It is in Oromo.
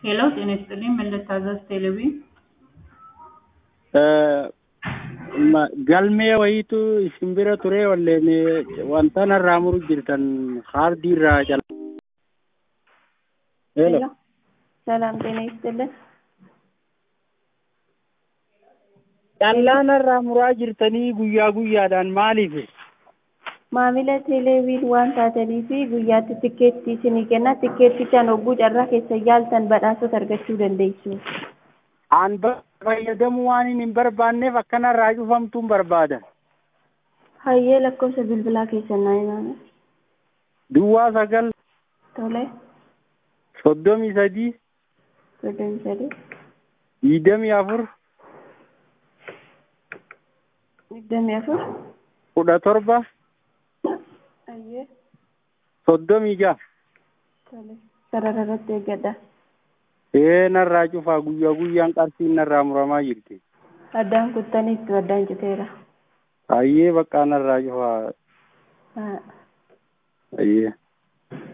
ሄሎ ጤና ይስጥልኝ ምን ልታዘዝ ቴሌቪዥን galmee wayiitu isin bira ture walleen wanta narraa muru jirtan kaardii irraa jala. ሄሎ ሰላም ጤና ይስጥልን። Callaa narraa muraa jirtanii guyyaa guyyaadhaan maaliif? Maamila teeleeviin waan taatanii fi guyyaatti tikkeettii isinii kenna. Tikkeettichaan hogguu carraa keessa yaaltan badhaasota argachuu dandeessu. Aan fayyadamuu waan hin barbaanneef akkanarraa cufamtuun barbaada. Hayyee lakkoofsa bilbilaa keessan naa himaa. Duwwaa sagal Tole. soddomii sadii Soddomii sadii. digdamii afur Digdamii afur. kudha torba Hayyee. soddomii jaha. Tole. Sarara irratti eeggadha. Ee narraa cufaa guyyaa guyyaan qarsiin narraa muramaa jirti. Addaan kuttaniitu addaan citeera. Hayyee bakka narraa cufaa. Haa. Hayyee.